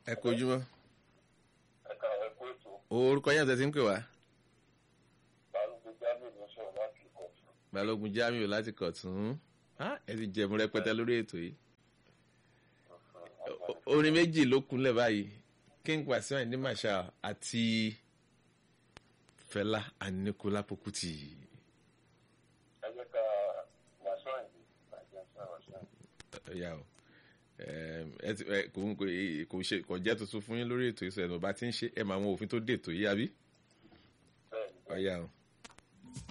ẹ kojúmọ́ ẹ̀ka ẹ̀kọ́ ètò orúkọ yẹn tẹ̀sí ń pè wá balógun jamiu ló sọ̀rọ̀ láti ìkọ̀tún. balógun jamiu láti kọ̀tún Ah, ẹ ti jẹ̀mú rẹpẹtẹ lórí ètò yìí O- orin méjì ló kúnlẹ̀ báyìí king wasiu ayinde marshal àti fẹlá anikulapo kuti ẹ jẹ́ ká wàásù àìdí àjẹ́ sọ wàásù àìdí. ya o Em, ẹ ti- ẹ, kò kò- kò ṣe kò jẹ́ tuntun fún yín lórí ètò ìsọ̀rọ̀ ẹ̀ bá ti ń ṣe ẹ̀ máa wọn òfin tó dé ètò yìí àbí bẹ́ẹ̀ ni ọ̀ya o.